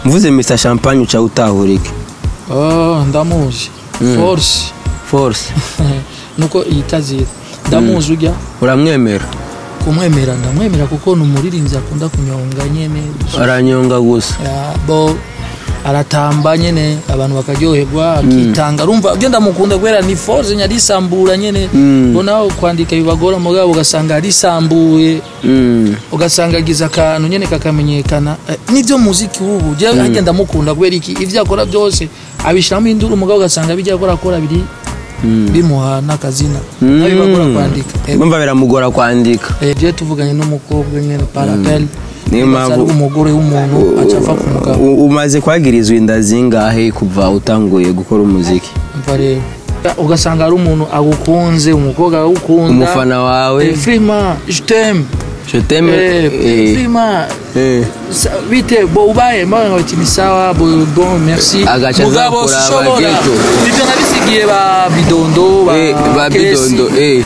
mvuze Mr Champagne uca utahurike Ah, ndamuzi force force nuko yitazira ndamuzi ujya uramwemera kumwemera ndamwemera kuko ni umuririmbyi akunda kunyonga nyene aranyonga gusa Ya, bo aratamba nyene abantu bakaryoherwa akitanga urumva ugenda mukunda kubera ni force nyarisambura nyene Mm. bo nawe kwandika bibagora mugabo ugasanga arisambuye Mm. ugasanga agize akantu nyene kakamenyekana Eh, nivyo muziki wubu je agenda mukunda kubera iki ivyo akora byose abishiramo induru umugabo ugasanga bijya akora akora biri bimuha n'akazina Mm. nabibagora kwandika Eh, Bumva biramugora kwandika eh, je tuvuganye n'umukobwa nyene parapel Niyo mpamvu- umugore w'umuntu aca apfa ku mugabo U- umaze kwagirizwa inda zingahe kuva utanguye gukora umuziki umva rero ugasanga ari umuntu agukunze umukobwa agukunda umufana wawe Eh, frima je t'aime je t'aime Eh, eh, frima eh. Sa- bite bo ubaye mbaga ngo ni sawa bo bon merci Agaca mugabo azakura sishobora abageto. ibyo nabisigiye ba bidondo ba Eh, ba Kesi. bidondo eh.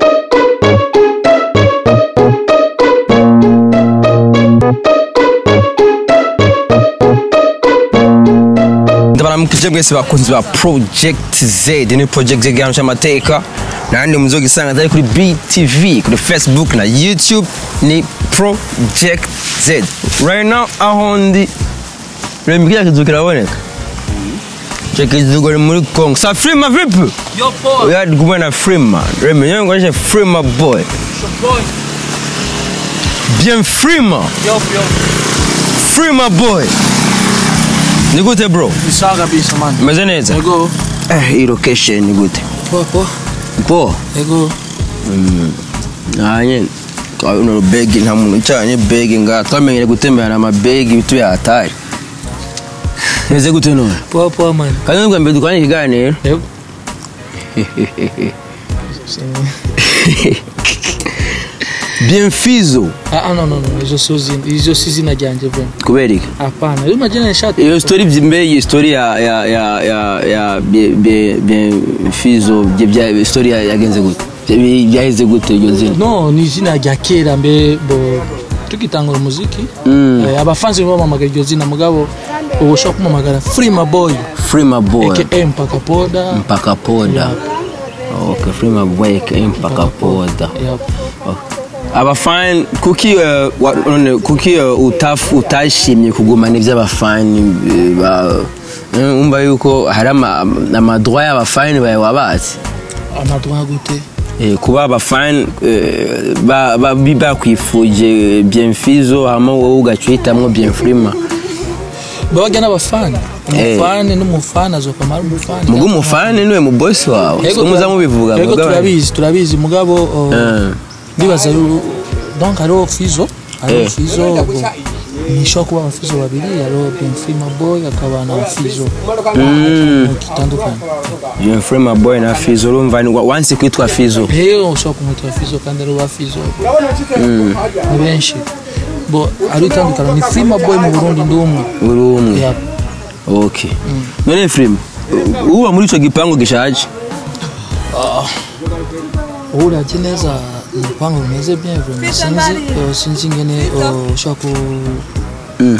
ndabaramukije mwese bakunzi ba project z ni project z igihano cy'amateka nandi muzogisanga atari kuri btv kuri facebook na youtube ni project z right now aho ndi reba kiriya kizu kiraboneka icyo kizu ni muri congo sa frima vipi yo po oya ndi kumwe na frima reba nyewe ngoje frima boy boy bien frima yo yo frima boy ni gute bro isaga kabisa man umeze neza ego eh iyi location ni gute po po po ego nanye uno begi nta muntu ucanye begi nga twamenyere gutemberana amabegi bitu yatari meze gute none po po man kandi nubwo mbere dukoranye ikiganiro ego bien fizo ah ah, no no no izo sozi izo si izina ryanjye bro kubera iki hapana iyo majina nishati iyo story mbere iyi story ya ya ya ya ya bien- bien bien fizo bye bya story ya- yagenze gute Bya- byaheze gute iryo zina no ni izina rya kera mbe bo tukitangura umuziki Mm. eh, abafanzi bamamagara iryo zina mugabo ubu ushobora kumamagara frima boy frima boy aka mpaka poda mpaka poda okay frima boy aka mpaka poda Yep. abafani kuki eh, wa- none kuki eh, utaf utashimye kugumana iby'abafani eh, ba eh, umva yuko hari ama- amadroit y'abafani bawe wabatse amadwa gute Eh, kuba abafani eh, ba- ba- bi- bakwifuje bienfizo hama wowe ugaca uhitamwo bienfrima babajya n'abafani Eh. umufani n'umufani azokamara umufani muga umufani niwe mu bosi wawe Ego so muza tura- mubivuga ego muga- turabizi turabizi mugabo oh, Eh. ndibaza yu- donc hariho fizo hariho Eh. fizo bo, ntishobora kuba abafizo babiri hariho benfrima boy akaba na fizo Mm, kitandukanye bienfrima boy na fizo urumva ni wa- wansi kwitwa fizo rero ushobora kumwita fizo kandi ari uwa fizo ni benshi bo ari itandukana ni frima boy mu burundi ndi umwe uri umwe Yep. okay none frima uba muri ico gipangu gishaje ubu uravye neza urupangu rumeze bien vraiment sinzi eh, sinzi ingene eh, ushobora ku Mm.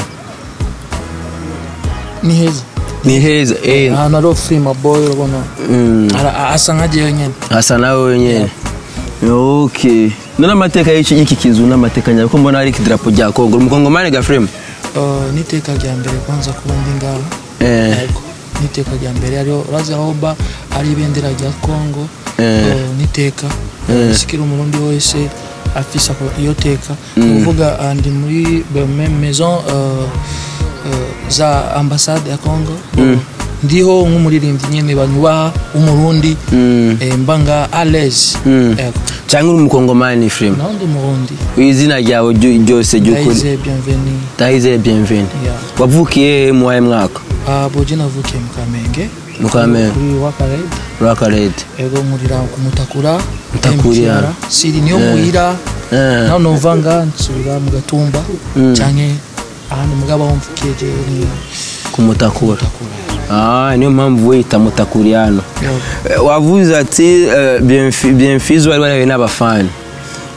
ni heza ni heza eh ahantu hariho frima boy urabona mm. Ara- asa nkagiye nyene asa nawe wenyine okay none amateka y'iki y'iki kizu n'amateka nyawe ko mbona hari ikidarapo rya kongo umukongomani ga frima Eh, n'iteka rya mbere kwanza kuba ndi ngaho eh Yego. n'iteka rya mbere hariho urazi aho mba ari ibendera rya kongo Eh. Eh, n'iteka sikira umurundi wese afise ako- iyo teka ni ukuvuga ah, ndi muri be- me- maison eh, eh, za ambasade ya kongo ndiho nk'umuririmbyi nyine banyubaha w'umurundi Mm. eh, mba nga aleze Mm. cyangwa uri umukongomani frima naho ndi umurundi izina ryawe ryo- ryose ry'ukuri ndayize bienveni ndahizeye bienveni Yeah. wavukiye he mu wahe mwaka boje navukiye mu kamenge Mu Kamenge. kuri wakarede rwakarete ego murira kumutakura Mutakura. MTR. siri niyo muhira Eh. naho nova nga nsubira mu gatumba canke ahantu mugabo aho mvukiye jewe ni kumutakura mutakura Ah, niyo mpamvu wita mutakuri hano Yego. Eh, wavuze ati eh, Bienfi- bienfizo wari warahuye n'abafani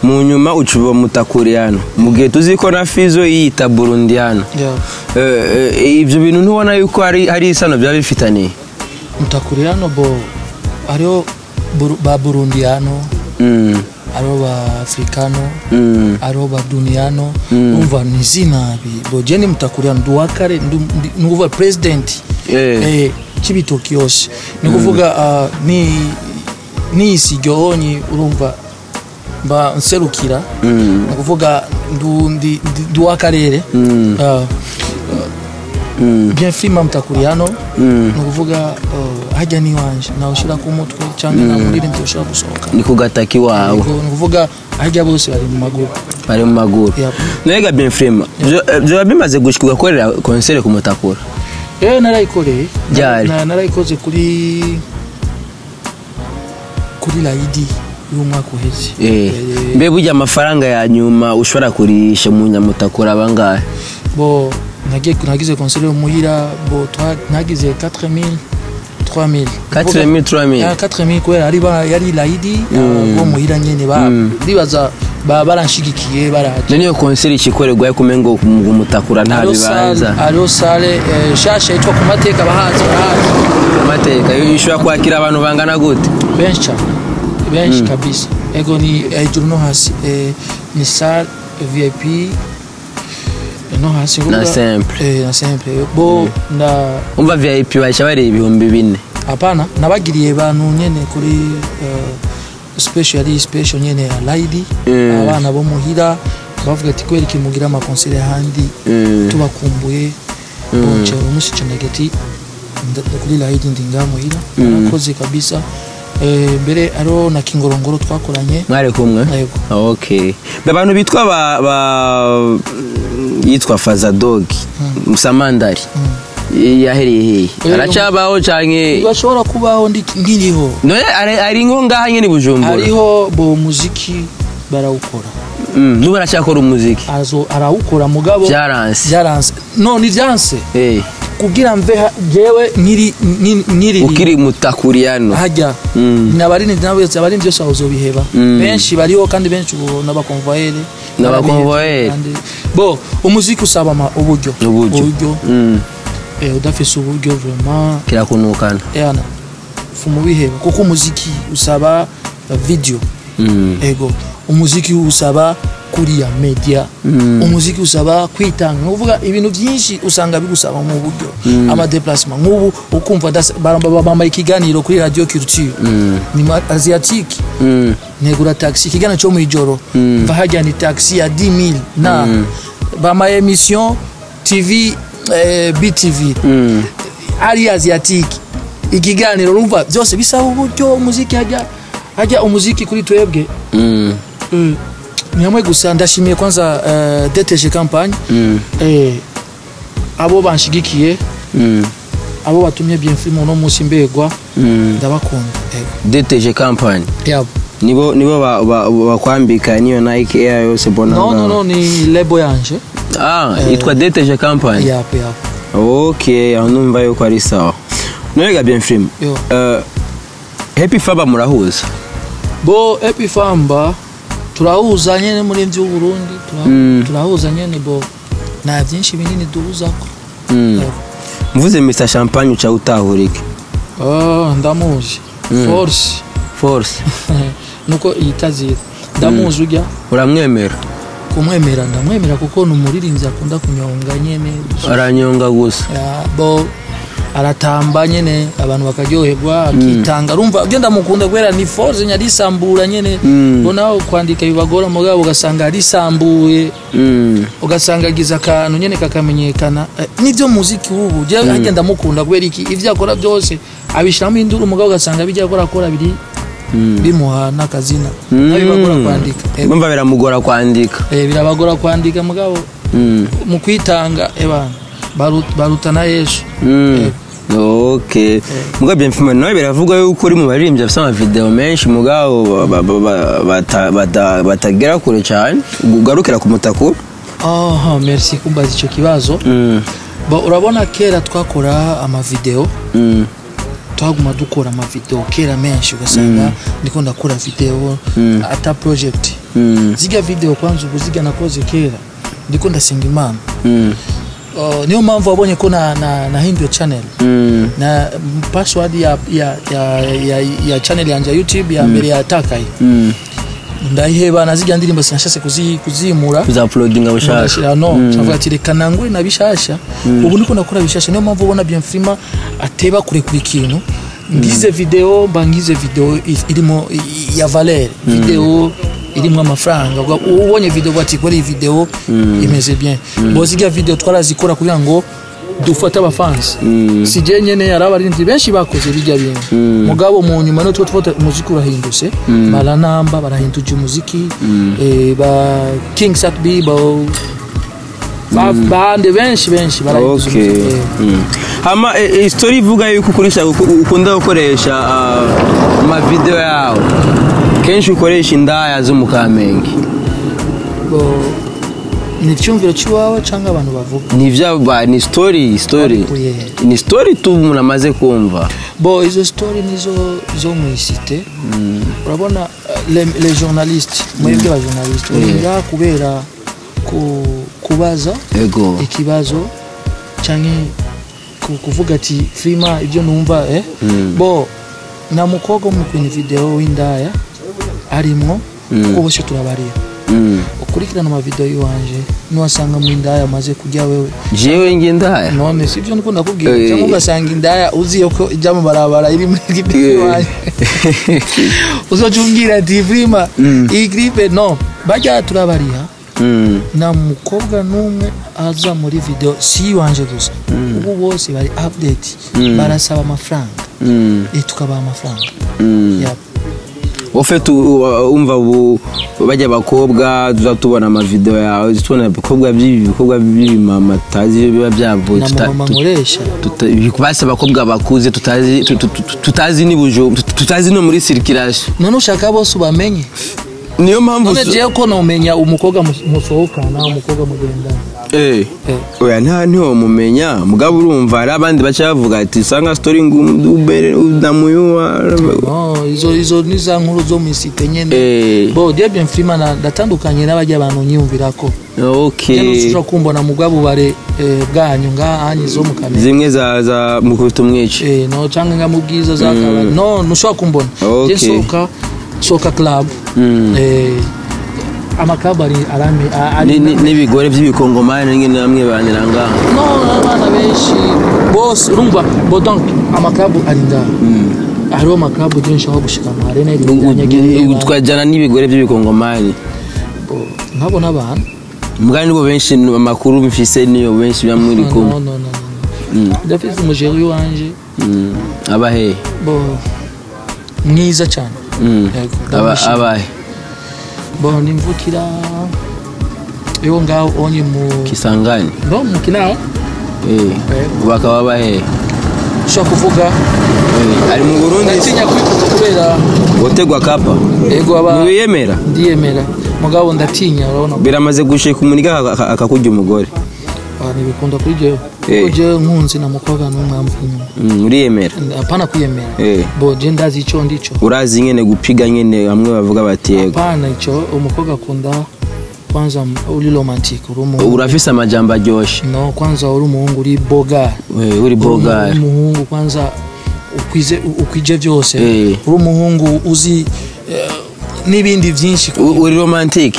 mu nyuma uca uba mutakuriyano mu gihe tuzi ko na fizo yiyita burundiyano Yeah. Eh, eh, ibyo bintu ntubona yuko hari hari isano byaba bifitaniye mutakuriano bo hariho Buru- ba burundiyano Mm, hariho ba afrikano mm, hariho ba duniyano umva ni izina bi bo je ni mutakuriano ndi uwa kare ndi- ndi- ni ukuvuga president eh, eh, cy'ibitoki yose ni ukuvuga ah, ni nisi ryohonyi urumva mba nserukira mm, ni ukuvuga ndu- ndi ndi- ndi uw'akarere mm, Ah, mm, bien filima mutakuriano mm. ni ukuvuga uh, hajya n'iwanje nawushyira ku mutwe cyangwa nta muririmbyi ushobora gusohoka ni ku gataki wawe Yego, ni ukuvuga hajya bose bari mu maguru bari mu maguru Yep. nega bien frema byaba bimaze gushika ugakorera konsere ku mutakura eh narayikoreye Ryari? Na- narayikoze kuri kuri layidi y'umwaka uheze Eh, Eh, mbe burya amafaranga ya nyuma ushobora kurisha mu nyamutakura abangahe bo nagiye nagize konsere muhira bo twa- nagize 4000 3000 4000 3000 Ya, 4000 kubera ari ba- yari layidi ah, bo muhira nyene ba ndibaza ba baranshigikiye baraje none iyo konsere ikikorerwa ariko umengo mu mutakura nta Hariho bibanza sale- hariho sale eh, shasha yitwa ku mateka bahazi barahazi amateka ishobora kwakira abantu bangana gute benshi cyane benshi kabisa ego ni hejuru no hasi eh, ni sale vip eh, no hasi Na kuvuga- simple. eh, na simple bo nda umva vip baca bareba ibihumbi bine hapana nabagiriye bantu nyene kuri eh, special yari special nyene ya laidi Mm. abana bo muhira bavuga ati kweri kimugira amakonsere ahandi Mm. tubakumbuye bonce umunsi cendaga ati nda- kuri laidi ndi ngaha muhira narakoze kabisa Eh, mbere ariho na kingorongoro twakoranye mwari kumwe Yego. okay Be abantu bitwa ba, ba yitwa fazadogi musamandari yahereye hehe Eh, aracabaho canke bashobora kubaho ndi- nkiriho none ari ari ngo ngaha nyene i bujumbura hariho bo muziki barawukora Mm, nubu aracyakora umuziki Azo- arawukora mugabo byaranse byaranse none ibyanse Eh, kugira mve ha- jewe nkiri nkiri- nkiri ukiri mutakuriyano hajya Mm. nabarindi nabetse abarindi byose bazobiheba benshi bariho kandi benshi ubu n'abakonvoyere N'abakonvoyere. Kandi- bo umuziki usaba ama- uburyo uburyo Mm, eh, udafise uburyo vraiment kirakunukana yana fuma ubiheba kuko umuziki usaba uh, video Mm, ego umuziki usaba kuriya media umuziki usaba kwitanga ni ukuvuga ibintu byinshi usanga bigusaba mu buryo amadeplasement nk'ubu ukumva das- ba- ba- bambaye ikiganiro kuri radio culture ni ma- asiatique mm, negura taxi ikiganiro cyo mu ijoro mva hajya ni taxi ya 10000 na bambaye emission tv eh, btv mm. ari asiatique ikiganiro urumva byose bisaba uburyo umuziki hajya hajya umuziki kuri twebwe Mm, Eh, ni hamwe gusa ndashimiye kwanza uh, DTG campagne mm, eh, abo banshigikiye mm, abo batumye bien film uno munsi mbegwa mm. ndabakunda ego dtg company yabo nibo nibo ba- ba- bakwambika niyo nike air yose mbona no no ngaho. no ni lebo yanje ah yitwa dtg company yapo yapo ok aho numva yuko ari sawa none bien film Yo. uh, happy faba murahuza bo epifamba turahuza nyene muri mvyo Burundi tura- Mm. turahuza nyene bo nta byinshi binini duhuzako Mm. Yego. mvuze mr champagne uca utahurike Ah, ndamuzi force force nuko yitazira ndamuzi ujya uramwemera kumwemera ndamwemera kuko ni umuririmbyi akunda kunyonga nyene aranyonga gusa Ya, bo aratamba nyene abantu bakaryoherwa akitanga urumva ugenda mukunda kubera ni force nyarisambura nyene Mm. bo nawe kwandika bibagora mugabo ugasanga arisambuye Mm. ugasanga agize akantu nyene kakamenyekana Eh, nivyo muziki ubu je mm. agenda mukunda kubera iki ivyo akora byose abishiramo induru umugabo ugasanga bijya akora akora biri bimuha n'akazina nabibagora kwandika Eh, bumva biramugora kwandika eh, birabagora kwandika mugabo Mm. mu kwitanga ebana baru- barutana yesu Mm. ok mugabo bien film nawe biravugwa yuko uri mu baririmbyi bafite amavideo menshi mugabo ba- ba- ba- bata- bata- batagera kure cyane ugarukira ku mutakura aha merci kumbaza icyo kibazo Mm. Bo, urabona kera twakora amavideo Mm. twaguma dukora amavideo kera menshi ugasanga ndiko ndakora video ata project Mm. zirya video kwanza ubu zirya nakoze kera ndiko ndasenga imana Mm. Uh, niyo mpamvu wabonye ko na, na, nahinduye channel Mm. na mm, password ya, ya, ya, ya, ya channel yanje ya youtube ya mbere yatakaye Mm. ndayiheba na zirya ndirimbo sinashase kuzi, kuzimura Kuzauploadinga bushaka. ndashira no ncavuga ati reka nangure na bishasha ubu niko nakora bishasha niyo mpamvu ubona Bienfrima ateba kurekura ikintu ngize video mba ngize video i- irimo i- i- ya valeur video irimo amafaranga Ubwo ubonye video uvuga ati kora iyi video imeze bien bo zirya video twarazikora kugira ngo dufate abafansi si je nyene hari abaririmbyi benshi bakoze bijya bintu mugabo mu nyuma no tuba tufata umuziki urahindutse baranamba barahinduje umuziki eh, ba king sat b ba ba- bande benshi benshi barahinduje Okay. umuziki eh. Mm. Hama eh, eh, story ivuga yuko ukoresha uku- ukunda gukoresha ah, amavideo yawe kenshi ukoresha indaya zo mu kamenge Bo, ni icyumviro cy'iwawe cyangwa abantu bavuga ni ivyaba ni story story Babikuye he? ni story tu umuntu amaze kumva bo izo story nizo zo mu isite urabona uh, le, le journaliste mwebwe ba journaliste urinda kubera ku, kubaza ego ikibazo cyangwa ku- kuvuga ati frima ibyo numva eh bo na mukobwa mu kwenye video w'indaya arimwo kuko bose turabarira Mm. ukurikirana amavideo y'iwanje niwasanga mu indaya amaze kujya wewe jewe nge indaya none si ibyo ndikunda kubwira Eh. cyangwa ugasanga indaya uziye ko ijya mu barabara iri muri gripe Eh. iwanjye uzoca umbwira ati frima iyi gripe no bajya turabariha Mm. nta mukobwa n'umwe aza muri video si iwanje gusa ubu bose bari update barasaba amafaranga Mm. eh, tukabaha amafaranga Mm. Yap. ufite umva ubu bajya abakobwa tuza tubona amavideo yawe tubona ibikobwa by'ibi bikobwa by'ibimama tutazi biba byavuye na tuta- mama tu- nkoresha tuta- basi abakobwa bakuze tutazi tu- tu- tu- tutazi n'ibujo tutazi no muri sirikirasi none ushaka bose ubamenye niyo mpamvu none jewe ko nomenya umukobwa mus- musohokana umukobwa mugendana Eh. Eh. oya nta ntiwamumenya mugabo urumva hari abandi baca bavuga ati sanga story ngubere unamuyuwa no izo izo ni za nkuru zo mu isite nyene Eh. bo je bien frima na ndatandukanye n'abajya abantu nyiyumvirako okay nyene ushobora kumbona mu bwabubare eh, bwanyu ngahanyi zo mu kamera zimwe za za mukubita umwici Eh, no cyangwa nga mu bwiza za kabari no ntushobora kumbona Okay. je soka soka club Mm. eh, amakabu ari arami a- ari Ni- ni- n'ibigore by'ibikongomani rimwe na bamwe banira ngaha no abana benshi bose urumva bo donc amakabu ari ngaha hariho amakabu byinshi aho gushika mu arena U- twajyana n'ibigore by'ibikongomani nkabona abantu mbwa nibo benshi amakuru mfise niyo benshi biba muri no kumwe no no no no ndafite umujeri wanje Mm. abahe bo mwiza cyane Mm. Yego, Aba- ndamwishimiye. abahe bo nimvukira yo ngaho onye mu kisangani no mu kinama Eh. bakaba bahe ushobora kuvuga Eh, ari mu burundi ndatinya kwivuga kubera gutegwa kapa ego aba ntibiyemera ndiyemera mugabo ndatinya urabona biramaze gushika umuniga aka- akakurya umugore Ah, ntibikunda kuri jewe Eh. kuko jewe nkunzi na mukobwa n'umwamvu inyuma Mm, uriyemera hapana kwiyemera Eh. bo je ndazi ico ndico urazi nyene gupiga nyene bamwe bavuga bati yego hapana ico umukobwa akunda kwanza uri romantic uri umuhungu urafise amajambo aryoshe no kwanza uri umuhungu uri boga Eh, uri bogari uri umuhungu kwanza ukwize ukwije byose Eh. uri umuhungu uzi eh, n'ibindi byinshi U- uri romantike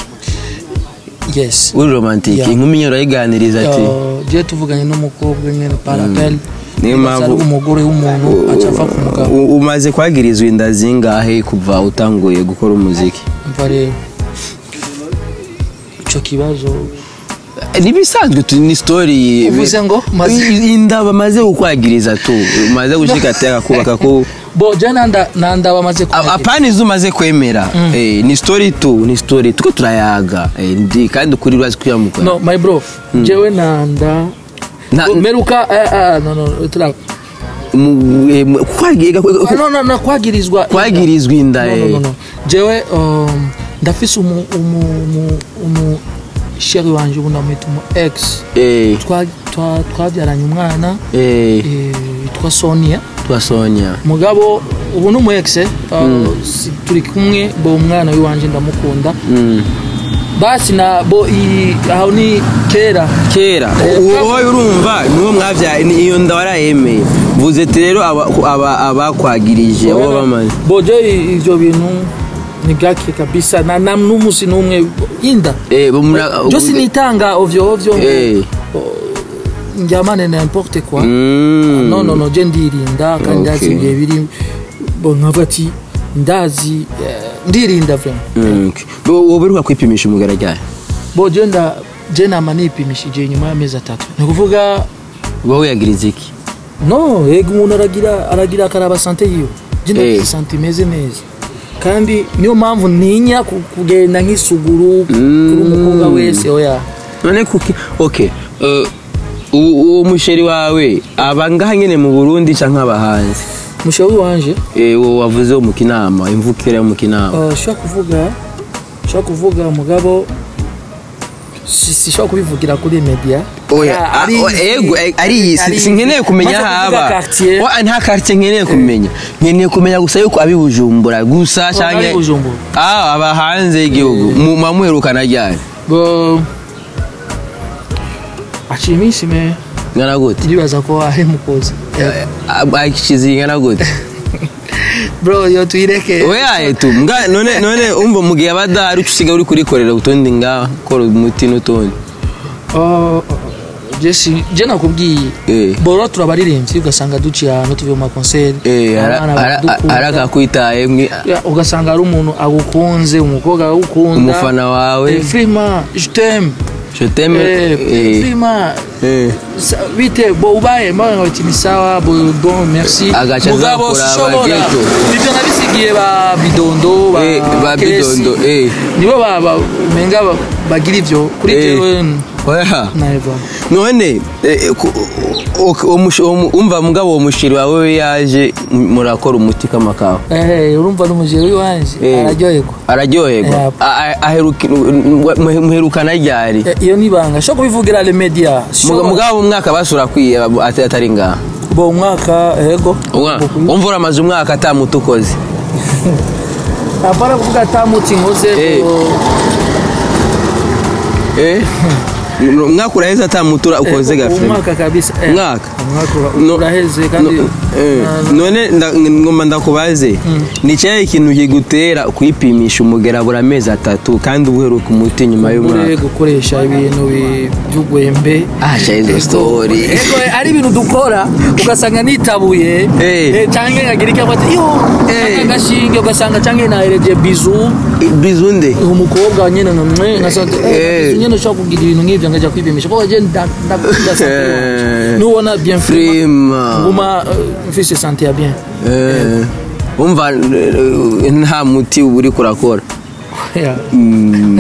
yes uri romantike Yeah. inkumi nyine urayiganiriza ati Uh, je tuvuganye n'umukobwa nyene parapel Niyo mpamvu- ari umugore w'umuntu aca ava ku mugabo U- umaze kwagirizwa inda zingahe kuva utanguye gukora umuziki mva rero ico kibazo Eh, nibisanzwe tu ni story uvuze ngo maze I- inda bamaze kukwagiriza tu umaze gushika teka kubaka ku bo je nanda nanda bamaze A- kuhagera. apana izo umaze kwemera Eh, ni story tu ni story tuko turayaga Eh, ndi kandi ukuri urazi kuyamuka no my bro jewe nanda Na- meruka eh, eh, no no tura mu- eh, mu- kwagiga- Ah, no no no kwagirizwa kwagirizwa inda no, no, eh. no, no. jewe um, ndafise umu umu umu, umu sheri wanje ubu ndamwita umu ex Eh, Twa- twa- twabyaranye umwana eh, eh, witwa sonia twa Sonia mugabo ubu ni umu ex eh, uh, si- turi kumwe bo umwana w'iwanje ndamukunda Mm. basi na bo i- aho ni kera kera uwo wowe urumva niwo mwabyaye ni- iyo nda warayemeye vuze ati rero aba- aba- abakwagirije abo bamaze bo je i- ivyo bintu ni gake kabisa na, na n'umusi n'umwe inda Eh, bo mura- jo sinitanga ovyo ovyo ngo Eh. njyamane na importe quoi Mm. no no no je ndirinda kandi ndazi Okay. ibihe biri bo nkavuga ati ndazi eh, ndirinda vraiment Mm, okay. Bo- wowe uheruka kwipimisha umugara ryari bo je nda je nama nipimishije nyuma y'amezi atatu ni ukuvuga wowe yagiriza iki no yego umuntu aragira aragira akaraba sante yiwe je Eh. ndafite sante imeze neza kandi niyo mpamvu ntinya ku- kugenda nk'isuguru Mm. kuri umukobwa wese oya none kuki okay uh, u- uwo musheri wawe aba ngaha nyene mu burundi canke aba hanze mushauri wanje Eh, uwo wavuze wo mu kinama imvukira yo mu kinama uh, shobora kuvuga shobora kuvuga mugabo si- sishobora kubivugira kuri media oya Ah, ah, oh, ego eh, ari iyi si- sinkeneye kumenya Maze aho kuvuga aba quartier, Wa- nta quartier nkeneye kumenya nkeneye kumenya gusa yuko abi bujumbura gusa ari canke Bujumbura. ah aba hanze y'igihugu mu mamuherukana ryari bo aciye iminsi me ngana gute ndibaza ko ari mukozi akikizi ngana gute bro yo tuyireke oya etu mbwa none none umva mu gihe abadahari uca usigaye uri kurikorera utundi ngaha kora umuti n'utundi Oh, jesi je nakubwiye Eh. boro turabaririmbyi ugasanga duciye ahantu tuvuye mu makonseri Eh, ara- abana ara- baradukunda. arakakwitaye mwe Ya, ugasanga ari umuntu agukunze umukobwa agukunda umufana wawe Eh, frima je t'aime je t'aime Eh, eh, frima eh. sa- bite bo ubaye mbaga ngo ni sawa bo bon merci Agaca mugabo azakura sishobora abageto. ibyo nabisigiye ba bidondo ba Eh, ba Kesi. bidondo eh nibo ba- ba- umenga ba- bagira ivyo kuri Eh. jewe oya naiva none eh, ku- o- o- umush- umu- umva mugabo uwo mushiri wawe we yaje m- murakora umuti kamakawa Eh, urumva n'umujeri w'iwanje Eh. araryoherwa araryoherwa Eh. A- a- aheruki- mu- muherukana ryari Eh, iyo ni ibanga shobora kubivugira le media Muga- mugabo umwaka basura kwiye ati- atari ngaha bo umwaka ego Umwa- umva uramaze umwaka atamuti ukoze apana kuvuga atamuti nkoze Eh. Eh? umwaka uraheze atamuti ura- ukoze gafe umwaka kabisa eh. umwaka umwaka ura- No- uraheze kandi no- eh, na- none nda- ngomba ndakubaze ni cyahe ikintu kigutera kwipimisha umugera buri amezi atatu kandi uheruka umuti nyuma ure y'umwaka gukoresha ibintu bi- by'ugwembe asha izo story ego ari ibintu dukora ugasanga nitabuye Eh. eh, canke nkagira icyo afata iyo Eh. agashinge ugasanga canke nahereje bizu bizunde umukobwa nyene nkamwe ngasanga Eh. eh, bizu nyene ushobora kugira ibintu nk'ivyo ngaja kwipimisha kuko je nda- ndakunda sante Eh. wanje nubona bien frima prima nguma euh, mfise sante ya bien Eh, umva eh, nta muti uba uri kurakora Yeah. Mm,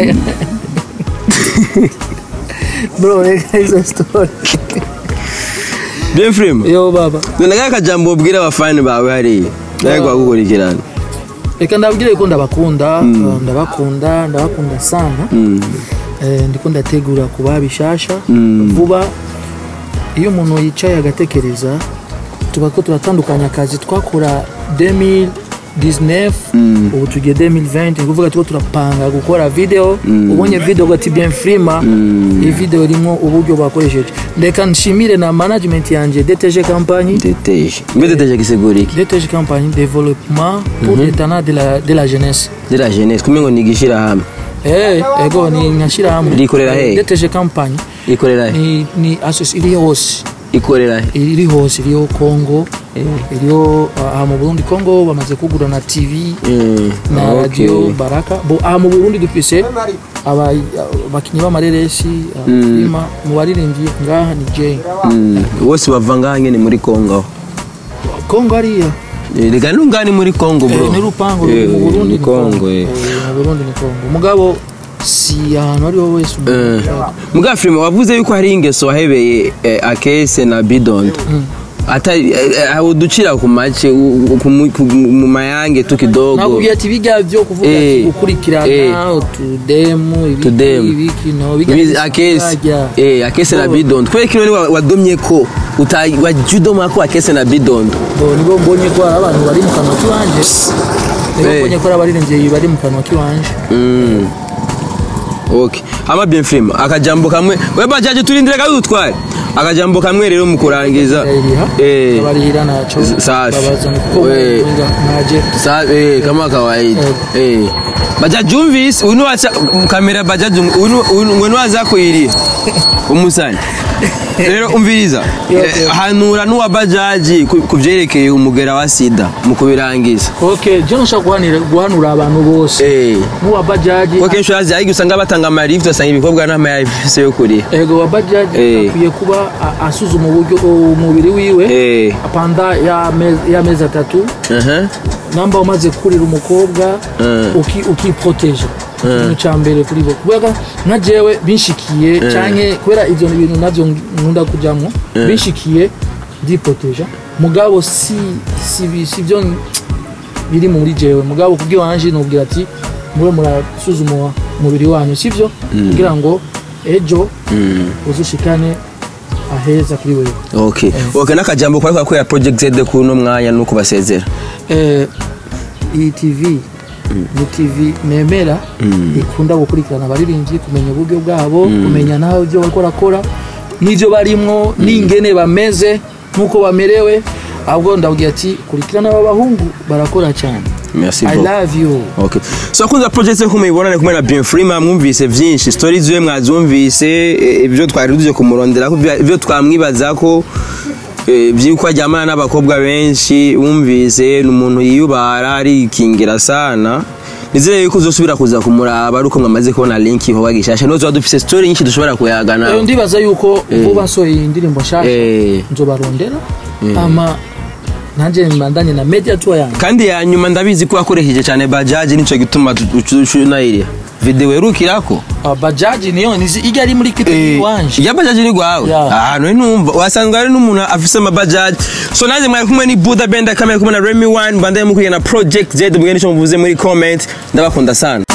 bro reka izo story bien frima yo baba none kaka kajambo ubwira abafani bawe hariya nawe gukurikirana reka ndabwire ko ndabakunda uh, ndabakunda ndabakunda sana Mm. Eh, ndiko ndategura kuba bishasha Mm. vuba iyo umuntu yicaye agatekereza tuba ko turatandukanya akazi twakora 2019 Mm. ubu tugiye 2020 ni kuvuga tuko turapanga gukora video ubonye video ugati bien frima Mm. iyi video irimo uburyo bakoresheje ndeka nshimire na management yanje DTG compagnie deteje mbe deteje gisigura iki DTG compagnie développement pour les talents de la, de la jeunesse zira jeunesse kumwe ngo ni igishirahamwe Eh, ego ni nkashyirahamwe Rikorera he? DTG compagnie ikorera he ni ni asosi iri hose ikorera he iri hose iriho Congo iriho aha mu Burundi Congo bamaze kugura na TV Mm, na okay. radio Baraka bo aha mu Burundi dufise aba- abakinyi b'amareresi abima mu baririmbyi ngaha ni Jay Mm, bose bava ngaha nyene muri kongo aho Congo ariya Eh, reka nungani muri kongo bro Eh, ni rupango Eh, mu Burundi ni kongo eh. Eh, mu Burundi ni Congo mugabo si ahantu ari ho wese umuntu Eh, muga filime wavuze yuko hari ingeso wahebeye eh, akese na bidondo atari eh, eh, uducira ku make u- u- ku mu- ku- mu mayange tu kidogo nakubwiye ati bijya byo kuvuga ati Eh, eh. gukurikirana utudemu ibiki Tudemu. ibiki no bijya Bizi- bisa akesi nk'ibajya. eh akese na Bo- bidondo kubera kino ni wa- wadomye ko uta wajudoma ko akese na bidondo bo nibo mbonye ko hari abantu bari mu kanwa k'iwanje nibo Eh. mbonye ko hari abaririmbyi bari mu kanwa k'iwanje Mm. Okay. Hama bien film. Akajambo kamwe. We bajaje turindire gato dutware. Akajambo kamwe rero mu kurangiza. ndayiriha Eh. abarihira naco Z- safi. babazana kuko We. mwaje Sa eh kama kawaida. Eh. Bajaje umvise uno acha kamera bajaje uno uno aza kuiri. Umusani. Rero umviriza. Yo, Eh, yo. Hanura nuwa bajaji ku- kuvyerekeye umugera wa sida mu kubirangiza. okay je nshaka guhanira guhanura abantu bose Eh. n'uwa bajaji Kuko kenshi urazi ariko usanga batanga amarift usanga ibikorwa n'amayafise yo kuriha. ego wa bajaji Eh. akwiye kuba a- asuzuma uburyo umubiri wiwe Eh. panda y'amezi y'amezi atatu Uh-huh. namba umaze kurira umukobwa Eh. uki ukiproteje ikintu cya mbere kuri bo kubera nka jewe binshikiye canke kubera ivyo bintu navyo nkunda kujamwo binshikiye ndiproteja mugabo si si bi- si byo biri muri jewe mugabo kubw'iwanje nubwira ati muro murasuzuma umubiri wanyu sivyo kugira ngo ejo uzushikane aheza kuri wewe Okay. Okay n'akajambo kwari kwakorera Project Z kuno mwanya nuko basezera. eh, iyi tv ni tv nemera ikunda gukurikirana abaririmbyi kumenya uburyo bwabo kumenya naho ibyo bariko barakora n'ibyo barimwo n'ingene bameze n'uko bamerewe ahubwo ndabwira ati kurikirana aba bahungu barakora cyane Merci i beaucoup. love you Okay. So kunza project nko muyibona ni kumwe na Bien Free mwumvise vyinshi stories ziwe mwazumvise eh, ibyo twari tuje kumurondera ko ibyo twamwibaza ko eh, vyuko ajyamana n'abakobwa benshi wumvise ni umuntu yiyubara arikingira sana nizere yuko uzosubira kuza kumuraba ari uko mwamaze kubona link iho wagishasha nozo dufise story nyinshi dushobora kuyagana Eh, ndibaza yuko vuba nsohoye indirimbo nshasha Eh. nzobarondera ama nanjye mbandanye na media tour yanjye kandi ya nyuma ndabizi ko wakoresheje cyane bajaji nico gituma tunayiriya video yerukirako Ah, bajaji niyo nizi ijya ari muri clip iwanje iya bajaji ni gwawe Yeah. ahantu numva wasanga ari n'umuntu afise amabajaji so nanjye mwari kumwe ni buda benda kamera kumwe na remy one mbandaye mukwiye na project z mugende ico muvuze muri comment ndabakunda sana